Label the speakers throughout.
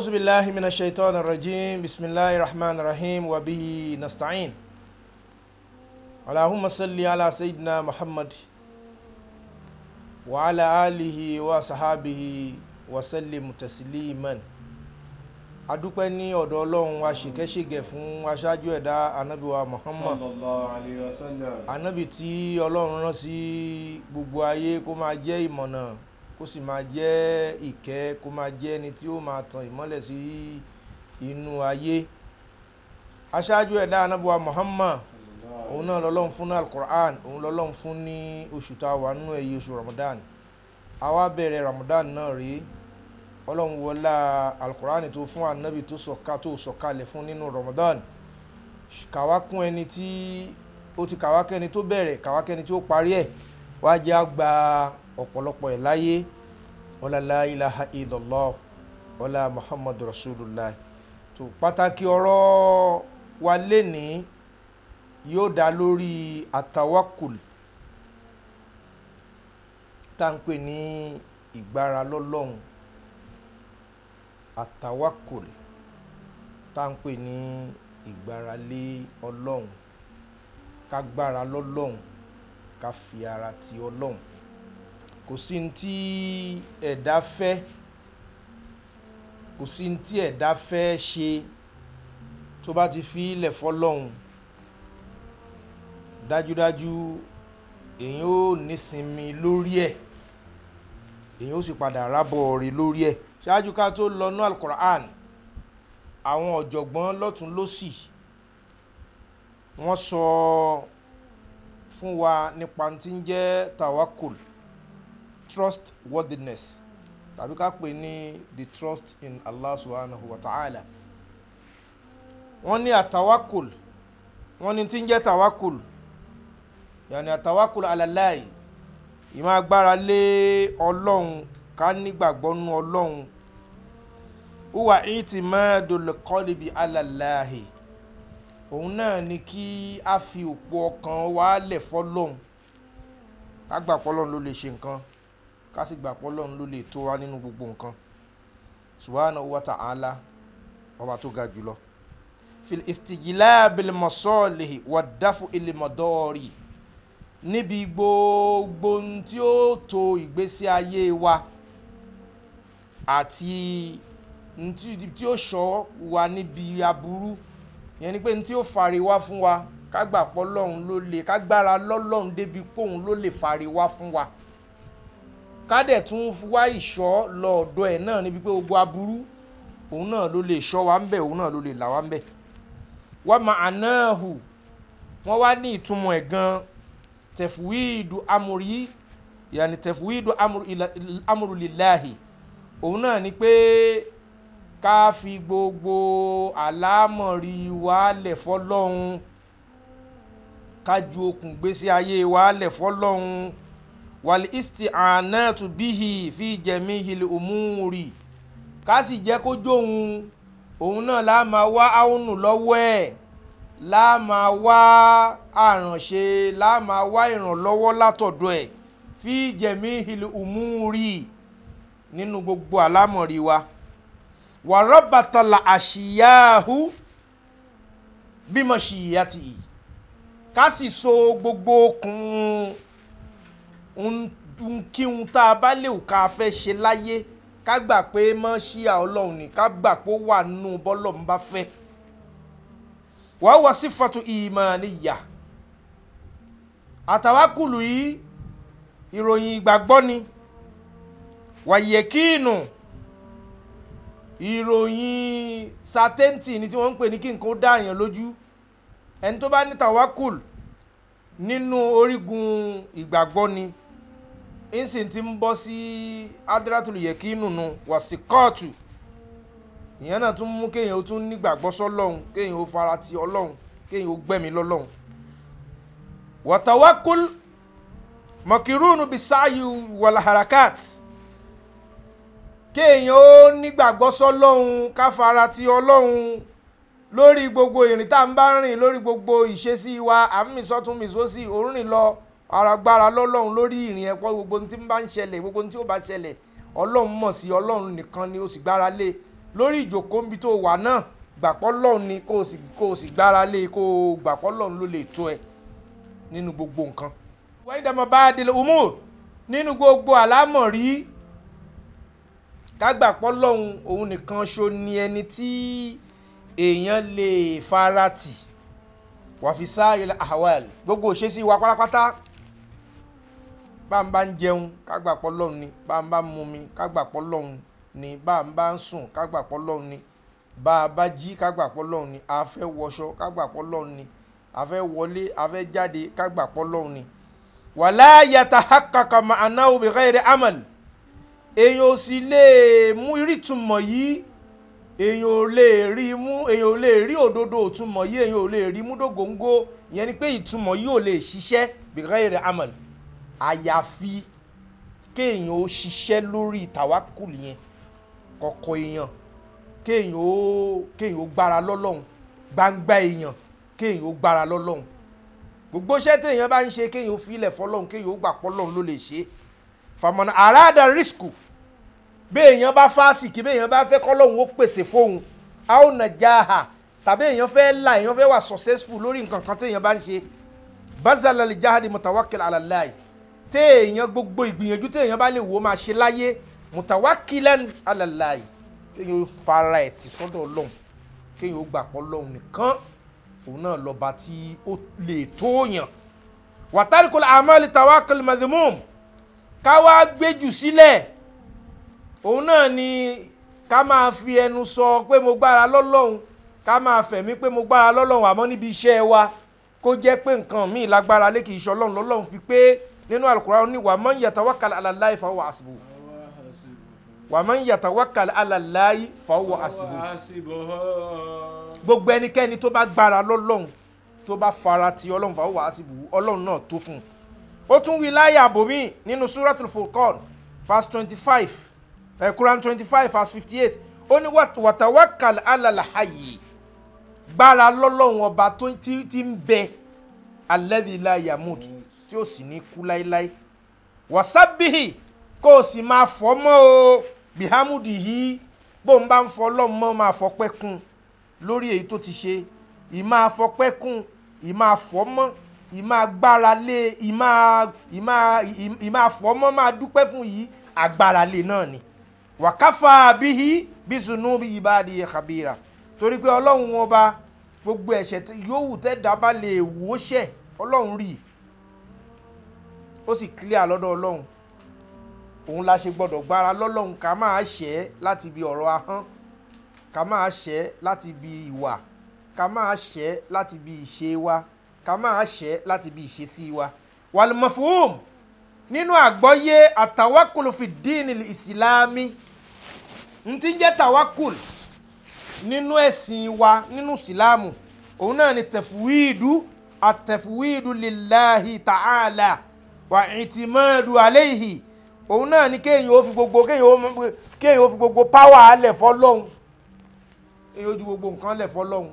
Speaker 1: أعوذ بالله من الشيطان الرجيم بسم الله الرحمن الرحيم وبه نستعين اللهم صل على سيدنا محمد وعلى آله وصحابه وسلم تسليما adúpẹ́ ní ọ̀dọ̀ ọlọ́run aṣèkẹ́ṣègẹ̀ fún aṣáájú ẹ̀dá anábìwa muhammad
Speaker 2: sallallahu alayhi wa sallam.
Speaker 1: anábì tí ọlọ́run rán sí gbogbo ayé kó máa jẹ́ ìmọ̀nà kó sì máa jẹ́ ìkẹ́ kó máa jẹ́ ẹni tí ó máa tan ìmọ́lẹ̀ sí inú ayé aṣáájú ẹ̀dá anábìwa muhammad òun náà lọ́lọ́run fún ní alukur'an òun lọ́lọ́run fún ní oṣù tá a wà nínú ẹ̀yẹ oṣù ramadan àwa bẹ̀rẹ̀ ramadan náà rèé ọlọ́run wọlá alukur'an tó fún anabi tó sọ̀ka tó sọ̀kalẹ̀ fún nínú ramadan kàwá kún ẹni tí ó ti kàwá kẹ́ni tó bẹ̀rẹ̀ kàwá kẹ́ni tó parí ẹ̀ wá jẹ́ àgbà ọ̀pọ̀lọpọ̀ ẹ̀ láyé ọlá la ilaha illallah ọlá muhammadu rasulullah tó pàtàkì ọ̀rọ̀ wa lénìí yóò dá lórí àtàwákùl tá à ń pè ní ìgbára lọ́lọ́run àtàwákùl tá à ń pè ní ìgbáralé ọlọ́run ká gbára lọ́lọ́run ká fi ara ti ọlọ́run kò sí ní tí ẹ̀dá fẹ́ kò sí ní tí ẹ̀dá fẹ́ ṣe tó bá ti fi ilẹ̀ fọlọ́run dájúdájú èyàn ó nísinmi lórí ẹ̀ èyàn ó sì padà rábọ̀ rí lórí ẹ̀ ṣáájú ká tó lọ ní alukur'an àwọn ọ̀jọ̀gbọ́n lọ́tún lọ́sì wọ́n sọ fún wa nípa tí ń jẹ́ tawakul trust worthiness tàbí ká pè ní the trust in Allah subhanahu wa ta'ala wọ́n ní àtawakul wọ́n ní tí ń jẹ́ tawakul yàní àtàwákùlù alàláì ìmọ̀ agbára lé ọlọ́run ká nígbàgbọ́ nú ọlọ́run wúwà ìtì mẹ́ẹ̀dọ́lẹ́kọ́lẹ́bí alàláì òun náà ni kí a fi òpó ọkàn wa lẹ̀ fọ́lọ́run ká gbà pọ́lọ́run ló lè ṣe nǹkan ká sì gbà pọ́lọ́run ló lè tó wa nínú gbogbo nǹkan subhanahu wa ta'ala ọba tó ga jùlọ fil istijila bil masalihi wa dafu il madari níbi gbogbo ohun tí ó to ìgbésí ayé wa àti ohun tí ó ṣọ́ wa níbi aburú yẹn ni pé ohun tí ó fari wá fún wa ká gbà pọ́ lọ́hùn ló lè ká gbára lọ́lọ́hùn débi póun ló lè fari wá fún wa ká dẹ̀ tún wá ìṣọ́ lọ ọ̀dọ̀ ẹ̀ náà níbi pé gbogbo aburú òun náà ló lè ṣọ́ wa ń bẹ̀ òun náà ló lè là wá ń bẹ̀ wá máa náà hù wọ́n wá ní ìtumọ̀ ẹ̀ gan-an tẹ̀fúwìdù amúrí yàní tẹ̀fúwìdù amúrú lillahi òun náà ni pé ká fi gbogbo àlámọ̀rí wa lẹ̀ fọ́lọ́hun ká ju okùn gbésí ayé wa lẹ̀ fọ́lọ́hun wàlí isti ànátù bíhì fi jẹ̀mí hìlì òmùrì ká sì jẹ́ kó jóun òun náà lá máa wá áwùnù lọ́wọ́ ẹ̀ la máa wá àrànṣe la máa wá ìrànlọ́wọ́ látọ̀dọ̀ ẹ̀ fi jẹ̀mí ìlú umuri nínú gbogbo àlámọ̀rí wa wàrọ́bàtàlà àṣìyáhu bímọ ṣìyàtì yìí ká sì so gbogbo okùn nkíhun tá a bá lè ká fẹ́ ṣe láyé ká gbà pé mọ́ ṣíà ọlọ́run ní ká gbà pé ó wà nínú bọ́lọ̀ ń bá fẹ́ wàá wà sífàtú ìmàníyà àtàwákùlù yìí ìròyìn ìgbàgbọ́ ni wàyẹ̀kíìnù ìròyìn sátẹ́ǹtì ni tí wọ́n ń pè ní kí nǹkan ó dá àyàn lójú ẹni tó bá ní tàwákùl nínú orígun ìgbàgbọ́ ni ìsìn ti ń bọ́ sí adratul yẹ̀kíìnù nù wàsíkọ́ọ̀tù ìyẹn náà tún mú kéèyàn ó tún nígbàgbọ́ sọ́lọ́hún kéèyàn ó fara ti ọlọ́hún kéèyàn ó gbẹ̀mí lọ́lọ́hún. wàtàwákùl mọ̀kìrúnù bisáyù wàlàhàràkàt kéèyàn ó nígbàgbọ́ sọ́lọ́hún ká fara ti ọlọ́hún lórí gbogbo ìrìn tá à ń bá rìn lórí gbogbo ìṣesí wa àmì sọ́tún mi sósì òórìn lọ aragbára lọ́lọ́hún lórí ìrìn ẹ̀pọ̀ gbogbo tí ń bá ń ṣẹlẹ̀ gbogbo tí ó bá ṣẹlẹ̀ ọlọ́hun mọ̀ sí ọlọ́hun nìkan ni ó sì gbára lé lórí ìjòkó níbi tó wà náà gbàpọ́ lọ́hùn ni kó o sì kó o sì gbára lé kó o gbàpọ́ lọ́hùn ló lè tó ẹ nínú gbogbo nǹkan. wọ́n yí dàmọ́ bá a délé umur nínú gbogbo àlámọ̀rí kágbàpọ́ lọ́hùn òun nìkan ṣo ni ẹni tí èèyàn lè farati wàfíìsá ilẹ̀ ahawal gbogbo òṣèṣì wa pátápátá bá ń bá ń jẹun kágbàpọ̀ lọ́hùn ni bá ń bá ń mumi kágbàpọ̀ lọ́hùn ni bá ń bá ń sùn kágbàpọ̀ lọ́hùn ni bá a bá jí kágbàpọ̀ lọ́hùn ni a fẹ́ wọṣọ kágbàpọ̀ lọ́hùn ni a fẹ́ wọlé a fẹ́ jáde kágbàpọ̀ lọ́hùn ni wàlá yàtà hakaka ma'ana bi ghairi amal èèyàn ò sì lè mú ìrìtúmọ̀ yìí èèyàn ò lè rí mú èèyàn ò lè rí òdodo òtúmọ̀ yìí èèyàn ò lè rí mú dògóńgó ìyẹn ni pé ìtumọ̀ yìí ò lè ṣiṣẹ́ bi ghairi amal àyàfi kéèyàn ó ṣiṣẹ́ lórí tàwákùlù yẹn kọ̀kọ̀ èèyàn kéèyàn ó kéèyàn ó gbára lọ́lọ́run gbangba èèyàn kéèyàn ó gbára lọ́lọ́run gbogbo iṣẹ́ téèyàn bá ń ṣe kéèyàn ó filẹ̀ fọlọ́run kéèyàn ó gbà pọ́lọ́run ló lè ṣe fàmọ́nà àràdà rísíkù béèyàn bá fásìkì béèyàn bá fẹ́ kọ́lọ́run ó pèsè fóun a ó nà jáà tàbí èèyàn fẹ́ là èèyàn fẹ́ wà successful lórí nǹkan kan téèyàn bá ń ṣe bazala lè jáde mutawakkil ala Allah téèyàn gbogbo ìgbìyànjú téèyàn bá lè wò ó máa ṣe láyé mutawakilan alalayi kéèyàn ó fara ẹ̀ tì sọ́dọ̀ ọlọ́run kéèyàn ó gbà pọ̀ ọlọ́run nìkan òun náà lọ́ba tí ó lè tóyàn wàtárìkọlẹ̀ amali tawakal madhumum káwá gbéjù sílẹ̀ òun náà ni ká máa fi ẹnu sọ pé mo gbára lọ́lọ́run ká máa fẹ̀mí pé mo gbára lọ́lọ́run àmọ́ níbi iṣẹ́ wa kó jẹ́ pé nǹkan míì lágbára lé kì í ṣe ọlọ́run lọ́lọ́run fi pé nínú Al-Qur'an ní wa man yatawakkal ala Allahi fa huwa hasbuh wa man yatawakkal ala Allahi fa huwa hasbuh gbogbo ẹnikẹ́ni tó bá gbára lọ́lọ́run tó bá fara ti ọlọ́run fa huwa hasbuh ọlọ́run náà tó fún un ó tún wí láyà àbòmí nínú suratul Furqan verse twenty five eh, Quran twenty five verse fifty eight ó ní wa tawakkal ala al-hayy gbára lọ́lọ́run ọba tó ti ti ń bẹ alladhi la yamut tí ó sì ní kú láíláí wàsábìhì kó o sì máa fọ́ mọ́ o bihamudi yìí bó ń bá ń fọ́ lọ́mọ́ máa fọpẹ́ kún lórí èyí tó ti ṣe ìmáa fọpẹ́ kún ìmáa fọ́ mọ́ ìmáa gbára lé ìmáa ìmáa ìmáa fọ́ mọ́ máa dúpẹ́ fún yìí agbára lé náà ni wàkáfà bíhí bísùnú bí ibadi khabira torí pé ọlọ́run wọn bá gbogbo ẹ̀ṣẹ̀ yòówù tẹ́dá bá lè wò ó ṣẹ̀ ọlọ́run rí i ó sì clear lọ́dọ̀ ọlọ́run òun la ṣe gbọ́dọ̀ gbára lọ́lọ́run ká máa ṣẹ́ láti ibi ọ̀rọ̀ ahọ́n ká máa ṣẹ́ láti ibi ìwà ká máa ṣẹ́ láti ibi ìṣe wa ká máa ṣẹ́ láti ibi ìṣesí wa wàlùmọ̀fùhùm nínú àgbọ́yé àtàwákùlù fi díìnì ìsìlámì n ti jẹ́ tàwákùlù nínú ẹ̀sìn wa nínú ìsìlámù òun náà ni tẹ̀fúwìdù àtẹ̀fúwìdù lillahi ta'ala wà ìtìmọ́ọ̀dù àléhì òun náà ni kéèyàn ó fi gbogbo kéèyàn ó fi gbogbo páwà alẹ̀ fọ́lọ́hun kéèyàn ó ju gbogbo nǹkan lẹ̀ fọ́lọ́hun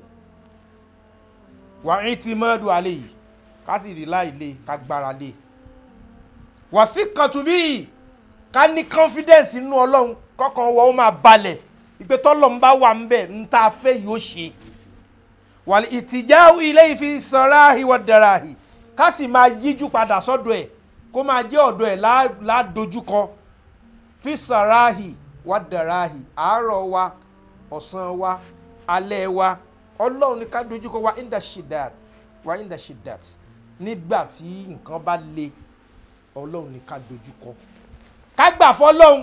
Speaker 1: wà ìtìmọ́ọ̀dù àléhì ká sì rí láìlé ká gbára lé wà sí kàtúbí ká ní confidence nínú ọlọ́run kọ́kàn wọ́n ó máa balẹ̀ ìpè tọ́lọ́run bá wà ń bẹ̀ ń tá a fẹ́ yóò ṣe wà ìtìjà ilé ìfi sanra ìwà dàráhì ká sì máa yíjú padà sọ́dọ̀ ẹ̀ kó máa jẹ́ ọ̀dọ̀ ẹ̀ ládojúkọ fi sàráhì wá dàráhì àárọ̀ wa ọ̀sán wa alẹ́ wa ọlọ́run ní ká dojúkọ wa inda shidat wa inda shidat nígbà tí nǹkan bá le ọlọ́run ní ká dojúkọ ká gbà fọlọ́run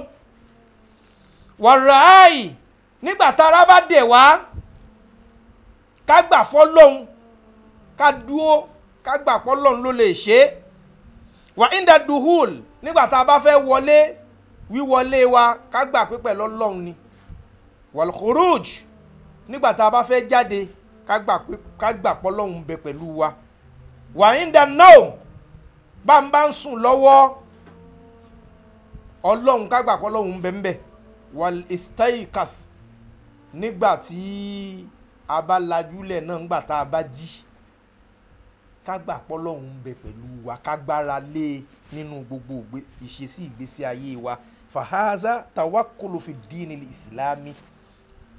Speaker 1: wàráàyè nígbà tára bá dẹ̀ wá ká gbà fọlọ́run ká dúó ká gbà pọ́lọ́run ló lè ṣe é wà inda duhul nígbà tá a bá fẹ́ wọlé wíwọlé wa ká gbà pé pẹ̀lú ọlọ́run ni wal khuruj nígbà tá a bá fẹ́ jáde ká gbà pé ká gbà pọ́lọ́run bẹ pẹ̀lú wa wà inda naum bá ń bá ń sùn lọ́wọ́ ọlọ́run ká gbà pọ́lọ́run bẹ ń bẹ wal istaikath nígbà tí a bá lajúlẹ̀ náà nígbà tá a bá jí ká gbà pọ́lọ́hún ń bẹ pẹ̀lú wa ká gbára lé e nínú gbogbo ìṣesí ìgbésí ayé wa fahaza tawakulu fi díìnì ìsìlámì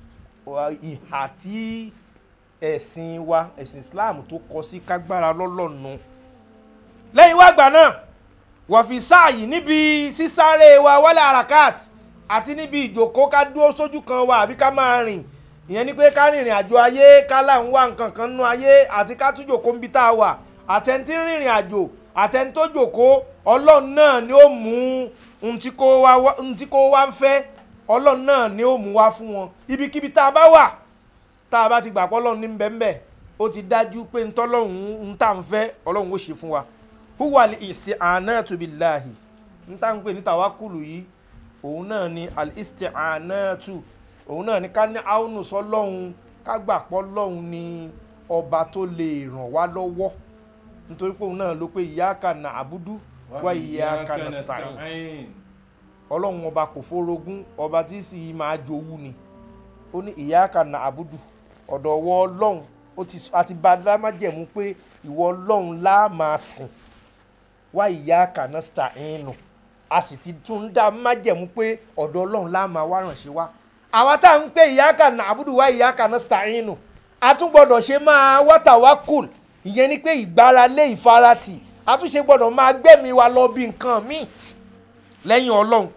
Speaker 1: ìhà tí ẹ̀sìn wa ẹ̀sìn Islam tó kọ sí kágbára lọ́lọ́nu lẹ́yìn wá gbà náà wọ̀fì sáàyì níbi sísáré wa wálé arakat àti níbi ìjòkó ká dúró sójú kan wa àbí ká máa rìn ìyẹn ni pé ká rìnrìn àjò ayé ká là ń wá nǹkan kan nú ayé àti ká tún jòkó níbi tá a wà àtẹ̀ntí rìnrìn àjò àtẹ̀ntí tó jòkó ọlọ́run náà ni ó mú ohun tí kò wá ohun tí kò wá ń fẹ́ ọlọ́run náà ni ó mú wá fún wọn ibikíbi tá a bá wà tá a bá ti gbà pé ọlọ́run ní bẹ́ẹ̀ ó ti dájú pé ntọ́lọ́run ń tà ń fẹ́ ọlọ́run ó ṣe fún wa huwa al-isti'anatu billahi n ta n pè ní tàwákùlù yìí òun náà ni al-isti'anatu òun náà ni ká ní àwọnù sọlọ́hun ká gbà pọ́ lọ́hun ni ọba tó lè ràn wá lọ́wọ́ nítorí pé òun náà ló pé iyyaka na'budu wa iyyaka nasta'in ọlọ́run ọba kò fórogún ọba tí sì máa jowú ni ó ní iyyaka na'budu ọ̀dọ̀ ọwọ́ ọlọ́run ó ti bá a dá májẹ̀mú pé ìwọ ọlọ́run lá máa sìn wá ìyá kànásta ẹnu a sì ti tún dá májẹ̀mú pé ọ̀dọ̀ ọlọ́run lá máa wá ránṣẹ́ wá àwa tá à ń pè ìyá kàná àbúdù wá ìyá kànásta ẹnu a tún gbọ́dọ̀ ṣe máa wátàwákùl ìyẹn ni pé ìgbáralé ìfaratì a tún ṣe gbọ́dọ̀ máa gbẹ̀mí wa lọ bí nǹkan míì lẹ́yìn ọlọ́run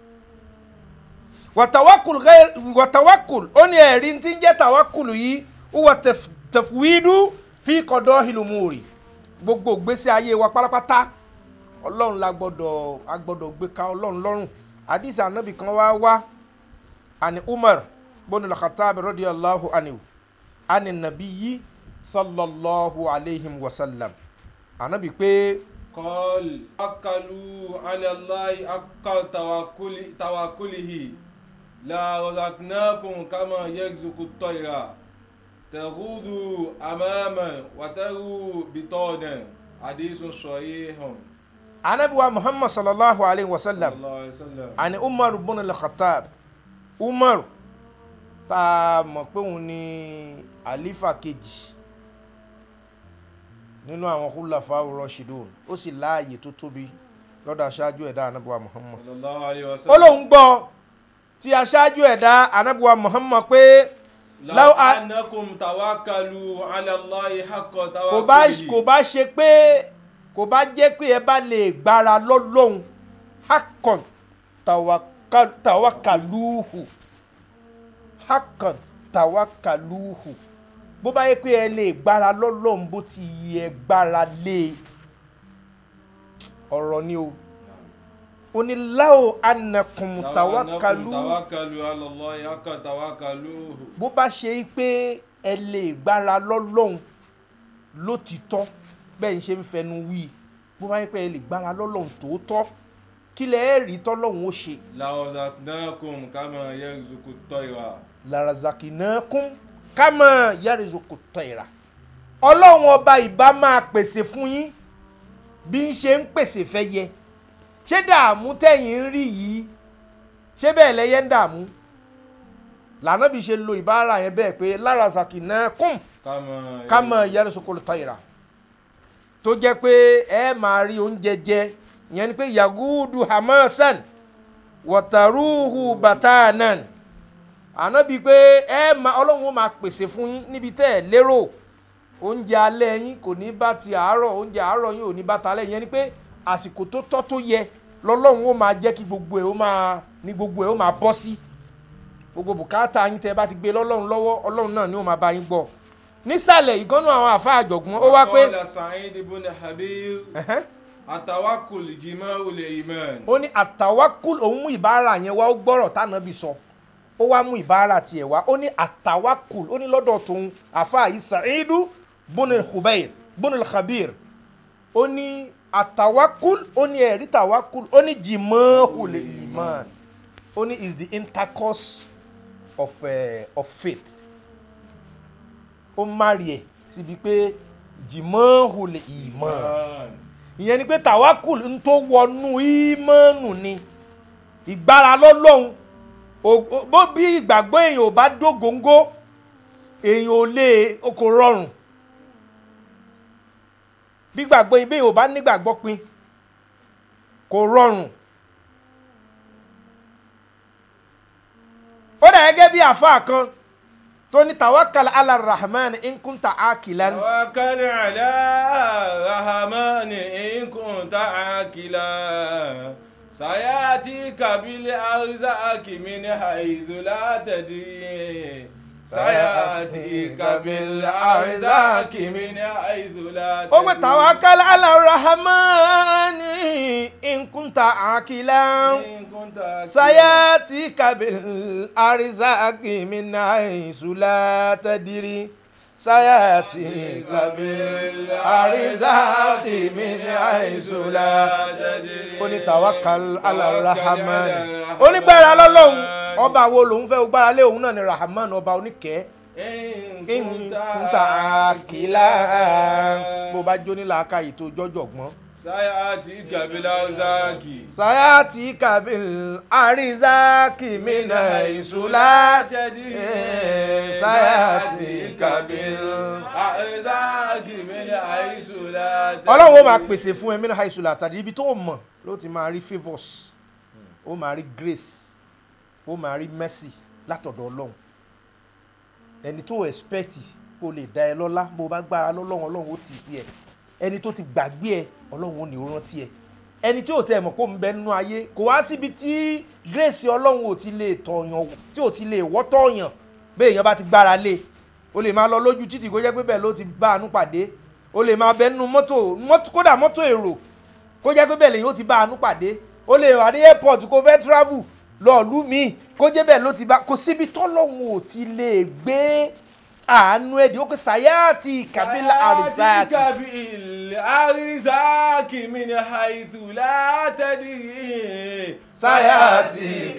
Speaker 1: wàtàwákùl wàtàwákùl ó ní ẹ̀rí tí ń jẹ́ tàwákùl yìí ó wà tẹ̀fúwídú fi kọ̀dọ̀ ìlúmùrì gbogbo ìgbésí ayé wa pátápátá ọlọ́run la gbọ́dọ̀ a gbọ́dọ̀ gbé ka ọlọ́run lọ́rùn àdìsí ànábì kan wá wá àní umar bọ́nù lọ́kàtàbí radiyallahu anhu àní nabiyyi sallallahu alayhi wa sallam ànábì pé.
Speaker 2: قال أكلوا على الله أكل توكل توكله لا رزقناكم كما يرزق الطير تغود أماما وتغو بطانا حديث صحيح
Speaker 1: ànábì wa muhammad sallallahu alayhi wa sallam
Speaker 2: صلى الله عليه وسلم
Speaker 1: àní umar bọ́nù lọ́kàtàb umar tá a mọ̀ pé òun ni àlífà kejì nínú àwọn húlàfà rọṣìdùn ó sì láàyè tó tóbi lọ́dọ̀ aṣáájú ẹ̀dá anábíwá muhammad
Speaker 2: صلى الله عليه
Speaker 1: ó
Speaker 2: وسلم
Speaker 1: lóun gbọ́ tí aṣáájú ẹ̀dá anábíwá muhammad pé
Speaker 2: لو
Speaker 1: لو أ-
Speaker 2: أنكم توكلوا على الله حق
Speaker 1: kò bá
Speaker 2: توكله
Speaker 1: kò bá ṣe pé kò bá jẹ́ pé ẹ bá lè gbára lọ́lọ́hun hakan tawaka- tawakaluhu hakan tawakaluhu bó bá yẹ pé ẹ lè gbára lọ́lọ́hun bó ti yẹ gbára lé ọ̀rọ̀ ni o ó ní láò anakum
Speaker 2: لو
Speaker 1: tawakalu
Speaker 2: أنكم توكلوا على الله حق توكلوه
Speaker 1: bó bá ṣe pé ẹ lè gbára lọ́lọ́hun lótìtọ́ bẹ́ẹ̀ ń ṣe ń fẹnu wí bó bá yẹ pé ẹ lè gbára lọ́lọ́hun tòótọ́ kí lẹ ẹ́ rí tọ́lọ́hun ó ṣe
Speaker 2: لرزقناكم كما يرزق الطير
Speaker 1: larazakinakum kama yarizoko tẹ̀ra ọlọ́run ọba ìbá máa pèsè fún yín bí ń ṣe ń pèsè fẹ́ yẹ ṣé dààmú tẹ̀yìn ń rí yìí ṣé bẹ́ẹ̀ lẹ́yẹ ń dààmú lànà bí ṣe lo ìbára yẹn bẹ́ẹ̀ pé larazakinakum
Speaker 2: كما
Speaker 1: kama yarizoko tẹ̀ra tó jẹ́ pé ẹ máa rí oúnjẹ jẹ ìyẹn ni pé yagudu hamasan wọ̀tàrúhù batanan ànábi pé ẹ máa ọlọ́run ó máa pèsè fún yín níbi tẹ́ ẹ lérò oúnjẹ alẹ́ yín kò ní bá ti àárọ̀ oúnjẹ àárọ̀ yín ò ní bá talẹ́ yẹn ni pé àsìkò tó tọ́ tó yẹ lọ́lọ́run ó máa jẹ́ kí gbogbo ẹ̀ ó máa ní gbogbo ẹ̀ ó máa bọ́ sí gbogbo bùkátà yín tẹ́ ẹ bá ti gbé lọ́lọ́run lọ́wọ́ ọlọ́run náà ni ó máa bá yín gbọ́ nísàlẹ̀ ìgànnú àwọn àfa àjọ̀gbọ́n ó wá pé
Speaker 2: وقال سعيد بن حبيب
Speaker 1: ẹ̀hẹ́n,
Speaker 2: التوكل جماع الإيمان
Speaker 1: ó ní àtàwákùl òun mú ìbára yẹn wá ó gbọ́rọ̀ tánàbí sọ ó wá mú ìbára tiẹ̀ wá ó ní àtàwákùl ó ní lọ́dọ̀ tòun àfa yìí Sa'idu bunil Khubayr bunil Khabir ó ní àtàwákùl ó ní ẹ̀rí tàwákùl ó ní jimahul iman ó ní is the intercourse of, uh, of faith ó márì ẹ̀ síbi pé jimahul iman ìyẹn ni pé tàwákùl ń tó wọnú ìmọ̀nù ni ìgbára lọ́lọ́hun O- o- bó bí ìgbàgbọ́ èèyàn ò bá dógóńgó èèyàn ò lè o kò rọrùn bí ìgbàgbọ́ èèyàn ò bá nígbàgbọ́ pin kò rọrùn ó dà gẹ́gẹ́ bí àáfàá kan tó ní tawakkal ala rahman in kunta akilan
Speaker 2: توكل على الرحمن إن كنت عاقلا سيأتيك بالأرزاق من حيث لا تدري سيأتيك بالأرزاق من حيث لا
Speaker 1: ó pé
Speaker 2: تدري
Speaker 1: tawakkal ala rahman in kunta akilan
Speaker 2: إن كنت عاقلا
Speaker 1: sayatika bil arzaqi min haythu la tadri sayatika bil arzaqi min haythu la tadri ó ní tawakkal ala rahman ó ní gbára lọ́lọ́hun ọba wo lòun fẹ́ gbára lé òun náà ni rahman ọba oníkẹ́
Speaker 2: إن
Speaker 1: in
Speaker 2: كنت
Speaker 1: kunta akila bó bá jó nílà aka yìí tó jọjọ gbọ́n
Speaker 2: سيأتيك بالأرزاق
Speaker 1: sayatika bil arzaqi min haythu la tadri sayatika bil
Speaker 2: أرزاق من حيث لا تدري
Speaker 1: ọlọ́run ó máa pèsè fún ẹ min haythu la tadri ibi tó mọ̀ ló ti máa rí favours ó máa rí grace ó máa rí mercy látọ̀dọ̀ ọlọ́run ẹni tó expect kó lè dá ẹ lọ́lá bó o bá gbára lọ́lọ́run ọlọ́run ó tì í sí ẹ ẹni tó ti gbàgbé ẹ ọlọ́run ò ní ó rántí ẹ ẹni tí ò tẹ mọ̀ kó ń bẹ nínú ayé kò wá síbi tí grace ọlọ́run ò ti lè tọ̀yàn tí ò ti lè wọ́ tọ̀yàn bẹ́ẹ̀ èèyàn bá ti gbára lé o lè máa lọ lójú títì kó jẹ́ pé bẹ́ẹ̀ ló ti bá àánú pàdé o lè máa bẹ nínú mọ́tò mọ́tò- kódà mọ́tò èrò kó jẹ́ pé bẹ́ẹ̀ lèyìn ó ti bá àánú pàdé o lè wà ní airport kó fẹ́ travel lọ ìlú míì kó jẹ́ bẹ́ẹ̀ ló ti bá kò síbi tọ́lọ́hún ò ti lè gbé àánú ẹ̀dín ó pé sàyáàtì kàbílà àrísàkì
Speaker 2: سيأتيك بالأرزاق من حيث لا تدري
Speaker 1: سيأتيك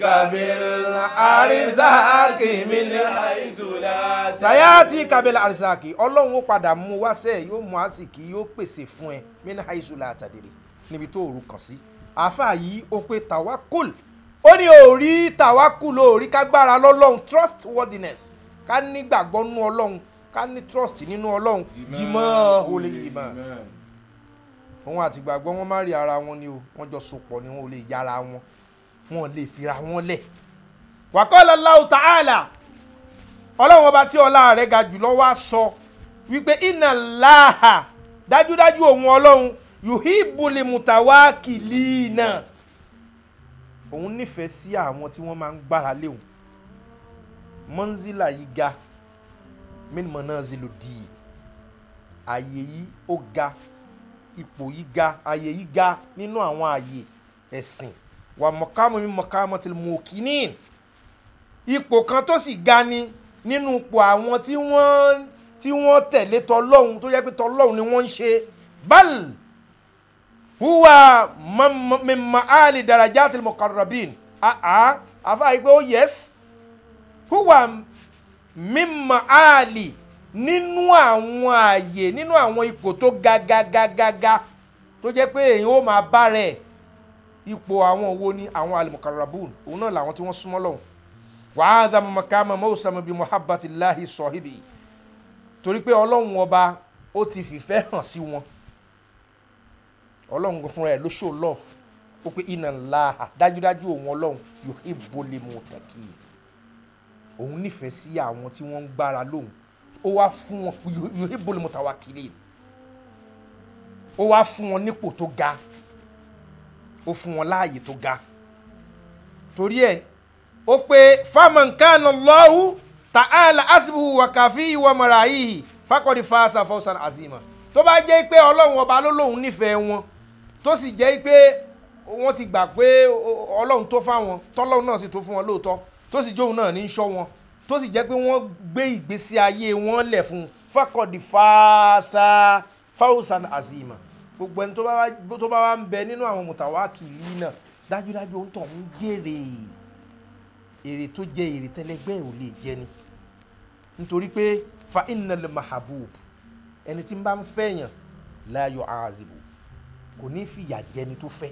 Speaker 1: بالأرزاق من
Speaker 2: حيث لا تدري
Speaker 1: sàyáàtì kàbílà àrísàkì ọlọ́run ó padà mú wá sẹ́ẹ̀ yóò mú àsìkí yóò pèsè fún ẹ mínú àìsùlà àtàdèrè níbi tó òru kàn sí àáfàá yìí ó pé tàwákùl ó ní òrí tàwákùl òrí kágbára lọ́lọ́run trustworthiness ká nígbàgbọ́ nú ọlọ́run ká ní trust nínú ọlọ́run jìmọ́ olè ìmọ̀ òun àti ìgbàgbọ́ wọn má rí ara wọn ni o wọ́n jọ sopọ̀ ni wọn ò lè yára wọn wọn ò lè fira wọn lẹ̀ wàkọ́lá Allahu ta'ala ọlọ́run ọba tí ọlá rẹ̀ ga jùlọ wá sọ wípé inna Allaha dájúdájú òun ọlọ́run yuhibbul mutawakilina òun nífẹ̀ẹ́ sí àwọn tí wọ́n máa ń gbára lé òun mọ́nzílà yìí ga min manazilu dì ààyè yìí ó ga ipò yìí ga ààyè yìí ga nínú àwọn ààyè ẹ̀sìn wà mọ̀kámọ́ mi mọ̀kámọ́ tí mo kì í ní ipò kan tó sì ga ni nínú ipò àwọn tí wọ́n tí wọ́n tẹ̀lé tọlọ́hun tó yẹ pé tọlọ́hun ni wọ́n ń ṣe bal huwa min ma'ali darajatil muqarrabin àá àfa yìí pé ó yẹs huwa min ma'ali nínú àwọn ààyè nínú àwọn ipò tó ga ga ga ga ga tó jẹ́ pé èyàn ó máa bá rẹ̀ ipò àwọn wo ni àwọn alimukarabun òun náà làwọn tí wọ́n súnmọ́ lọ́hùn wàhádà mọ̀kámà mọ́sàmù bíi muhabbatillahi sọ̀híbì torí pé ọlọ́run ọba ó ti fìfẹ́ hàn sí wọn ọlọ́run fúnra ẹ̀ ló show love ó pé inna Allaha dájúdájú òun ọlọ́run yuhibbul muttaqin òun nífẹ̀ẹ́ sí àwọn tí wọ́n ń gbára lóhùn ó wá fún wọn yuhibbul mutawakkilin ó wá fún wọn nípò tó ga ó fún wọn láàyè tó ga torí ẹ̀ ó pé faman kana Allahu ta'ala asbuhu wa kafihi wa marayihi faqad fasa fawsan azima tó bá jẹ́ pé ọlọ́run ọba ló lóun nífẹ̀ẹ́ wọn tó sì jẹ́ pé wọ́n ti gbà pé ọlọ́run tó fáwọn tọ́lọ́run náà sì tó fún wọn lóòótọ́ tó sì jóun náà ní í ṣọ́ wọn tó sì jẹ́ pé wọ́n gbé ìgbésí ayé wọn lẹ̀ fún un faqad fasa fawsan azima gbogbo ẹni tó bá wá tó bá wá ń bẹ nínú àwọn mùtàwákìlì náà dájúdájú ó ń tọ̀ ń jèrè èrè tó jẹ èrè tẹ́lẹ̀gbẹ́ ò lè jẹ ni nítorí pé fa innal mahabub ẹni tí ń bá ń fẹ́yàn la yu'azibu kò ní fìyà jẹni tó fẹ́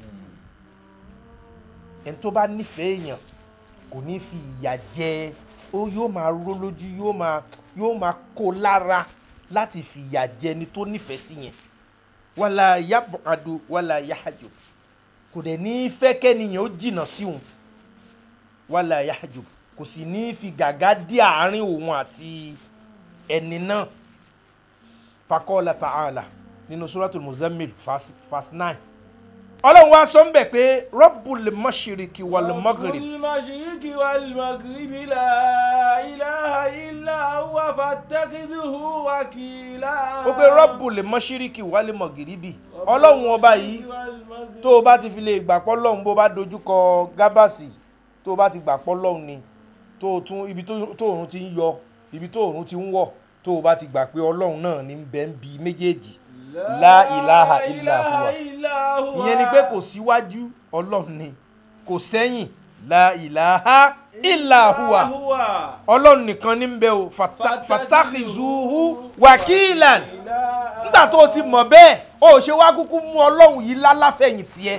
Speaker 1: ẹni tó bá nífẹ̀ẹ́ èèyàn kò ní fi ìyà jẹ ó yóò máa ró lójú yóò máa yóò máa kó lára láti fi ìyà jẹni tó nífẹ̀ẹ́ sí yẹn wàlà yabadu wàlà yahajub kò dẹ̀ ní fẹ́ kẹ́niyàn ó jìnnà sí òun wàlà yahajub kò sì ní fi gàgá dí àárín òun àti ẹni náà fakọ́lá ta'ala nínú suratul muzammil verse nine ọlọ́run wá sọ ń bẹ̀ pé rabbul mashiriki wal maghrib
Speaker 2: المشرق والمغرب لا إله إلا هو فاتخذه وكيلا
Speaker 1: ó pé rabbul mashiriki wal maghribi ọlọ́run ọba yìí tó o bá ti fi lè gbàpọ́ lọ́hùn bó bá dojúkọ gábàsì tó o bá ti gbàpọ́ lọ́hùn ni tó o tún ibi tó tó òòrùn ti ń yọ ibi tó òòrùn ti ń wọ̀ tó o bá ti gbà pé ọlọ́run náà ní bẹ́ẹ̀ ń bi méjèèjì La ilaha illa huwa. ìyẹn ni pé kò síwájú ọlọ́run ni kò sẹ́yìn la ilaha illa huwa ọlọ́run nìkan ní ń bẹ o fata- fatakhizuhu wakilan nígbà tó o ti mọ̀ bẹ́ẹ̀ o ò ṣe wá kúkú mú ọlọ́run yìí lálàfẹ̀yìn tiẹ̀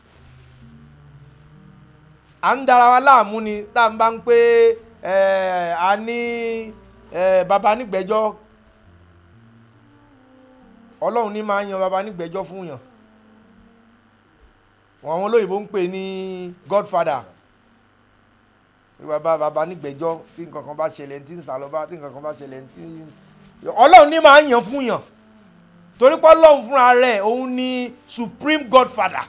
Speaker 1: à ń dara wa láàmú ni tá à ń bá ń pé ẹ, a ní ẹ, baba nígbẹ́jọ́ ọlọ́run ní máa ń yan baba nígbẹ́jọ́ fún yàn wọn àwọn olóyìnbó ń pè ní godfather baba baba nígbẹ́jọ́ tí nǹkan kan bá ṣẹlẹ̀ tí ń sàlọ́bá tí nǹkan kan bá ṣẹlẹ̀ tí ọlọ́run ní máa ń yan fún yàn torí pé ọlọ́run fúnra rẹ̀ òun ni supreme godfather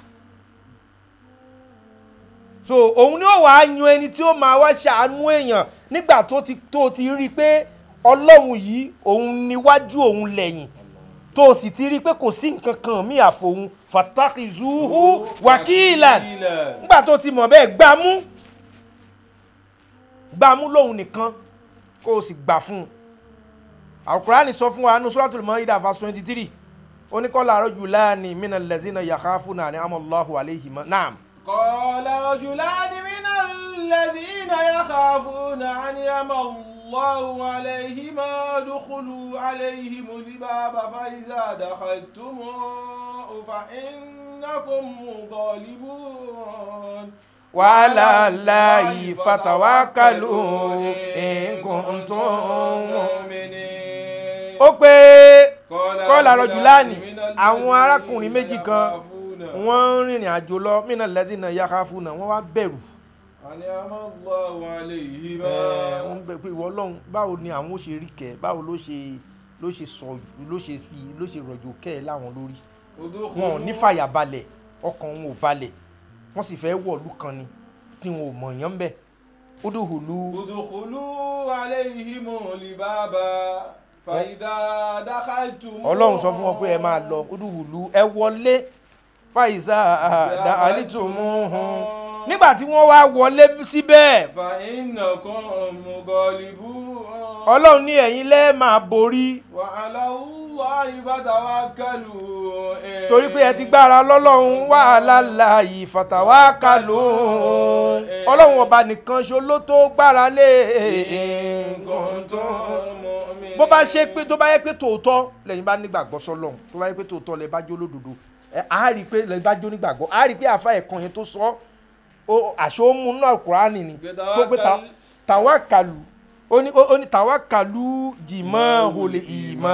Speaker 1: so òun ni ó wàá yan ẹni tí ó máa wá ṣàánú èèyàn nígbà tó ti tó ti rí i pé ọlọ́run yìí òun níwájú òun lẹ́yìn tó o sì ti rí i pé kò sí nǹkan kan mí àfòun fatakizuhu wakilan nígbà tó ti mọ̀ bẹ́ẹ̀ gbámú gbámú lóhun nìkan kó o sì gbà fún un alukurani sọ fún wa ní suratul maida verse twenty three oníkọ́lá rajulani minal lazina yakhafuna ni amallahu alayhima naam.
Speaker 2: قال رجلان من الذين يخافون أن يم الله عليهما ادخلوا عليهم الباب فإذا دخلتموه فإنكم غالبون
Speaker 1: وعلى الله فتوكلوا إن كنتم
Speaker 2: مؤمنين
Speaker 1: ó pé kọ́lá rajulani àwọn arákùnrin méjì kan wọ́n ń rìnrìn àjò lọ mínà lazina yakhafuna wọ́n wá bẹ̀rù
Speaker 2: أن يم الله عليهما
Speaker 1: Ẹ̀, wọ́n bẹ̀ pé ìwọ ọlọ́run báwo ni àwọn ó ṣe rí kẹ́ báwo ló ṣe ló ṣe sọ ló ṣe fi ló ṣe rọ̀jò kẹ́ ẹ̀ láwọn lórí wọn ò ní fàyà balẹ̀ ọkàn wọn ò balẹ̀ wọ́n sì fẹ́ wọ̀lú kan ni tí wọn ò mọ̀ yán bẹ́ẹ̀ udkhulu
Speaker 2: ادخلوا عليهم الباب فإذا دخلتم
Speaker 1: ọlọ́run sọ fún wọn pé ẹ máa lọ udkhulu ẹ wọlé fàyíṣà àdá àlítùmùhùn nígbà tí wọ́n wá wọlé síbẹ̀
Speaker 2: فإنكم غالبون
Speaker 1: ọlọ́run ní ẹ̀yin lẹ́ẹ̀ máa borí
Speaker 2: وعلى الله فتوكلوا إن
Speaker 1: torí pé ẹ ti gbára lọ́lọ́run wàhálà láàyè fàtàwákàlù ọlọ́run ọba nìkan ṣo ló tó gbára lé
Speaker 2: إن كنتم مؤمنين
Speaker 1: bó bá ṣe pé tó bá yẹ pé tòótọ́ lẹ́yìn bá nígbàgbọ́ sọ́lọ́run tó bá yẹ pé tòótọ́ lẹ́ bá jó lódodo ẹ á rí i pé lẹ́ bá jó nígbàgbọ́ á rí i pé àfa ẹ̀kan yẹn tó sọ ó àṣọ ó mú náà kúránì ni tó pé ta- tàwákàlù ó ní ó ní tàwákàlù jìmọ̀ olè ìmọ̀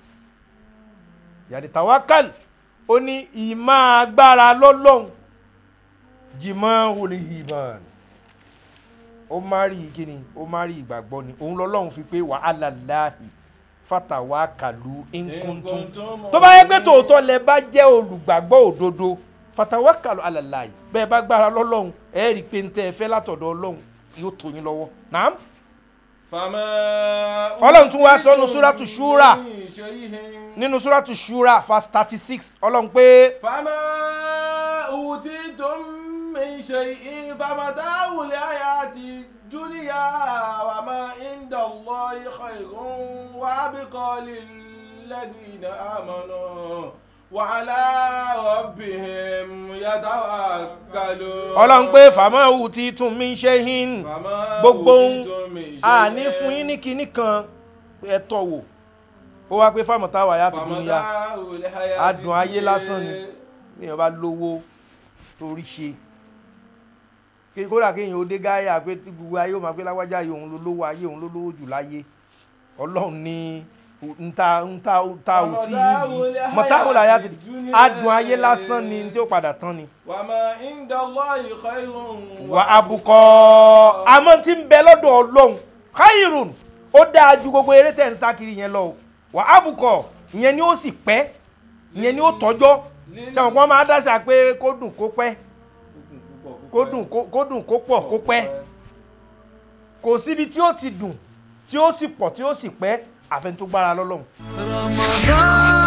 Speaker 1: yàrá tàwákàlù ó ní ìmọ̀ agbára lọ́lọ́run jìmọ̀ olè ìmọ̀ ó má rí kíni ó má rí ìgbàgbọ́ ni òun lọ́lọ́run fi pé wàhálà láàyè fàtàwákàlù nkùntùn tó bá yẹ pé tòótọ́ lẹ bá jẹ́ olùgbàgbọ́ òdodo fàtàwákàlù alàlàyé bẹ́ẹ̀ bá gbára lọ́lọ́run ẹ rí i pé ń tẹ́ ẹ fẹ́ látọ̀dọ̀ ọlọ́run yóò tó yín lọ́wọ́ nàám
Speaker 2: فما
Speaker 1: Ọlọ́run tún wá sọ nínú Súrátù Ṣúrà.
Speaker 2: من شيء
Speaker 1: nínú súrátù ṣúra verse thirty six ọlọ́run pé
Speaker 2: فما أوتيتم من شيء فمتاع الحياة الدنيا وما عند الله خير وأبقى للذين آمنوا وعلى ربهم يتوكلون
Speaker 1: ọlọ́run pé fàmọ́ òwú ti tún mí ṣe hin
Speaker 2: فما
Speaker 1: gbogbo ohun
Speaker 2: أوتيتم من شيء
Speaker 1: àní fún yín ní kinní kan ẹ tọ́ wò ó wá pé fáwọn táwa yá ti dúró yá
Speaker 2: فمتاع الحياة
Speaker 1: adùn ayé lásán ni
Speaker 2: الدنيا
Speaker 1: èèyàn bá lówó torí ṣe kí kódà kéèyàn ó dé gáyà pé tí gbogbo ayé ó máa gbé láwájá ayé òun ló lówó ayé òun ló lówó jù láyé ọlọ́run ní nta nta nta ò tí
Speaker 2: Mata'ul
Speaker 1: yìí mọ̀táhùn láyà ti
Speaker 2: dunya.
Speaker 1: adùn ayé lásán ni tí ó padà tán ni
Speaker 2: وما عند الله خير
Speaker 1: wà abùkọ́ àmọ́ tí ń bẹ lọ́dọ̀ ọlọ́run khairun ó dáa ju gbogbo eré tẹ̀ ń sá kiri yẹn lọ o wà abùkọ́ ìyẹn ni ó sì pẹ́ ìyẹn ni ó tọ́jọ́ sẹ́wọ̀n kan máa dáṣà pé kó dùn kó pẹ́ kó dùn kó kó dùn kó pọ̀ kó pẹ́ kò síbi tí ó ti dùn tí ó sì pọ̀ tí ó sì pẹ́ àfẹnutúgbára lọ́lọ́run.
Speaker 3: رمضان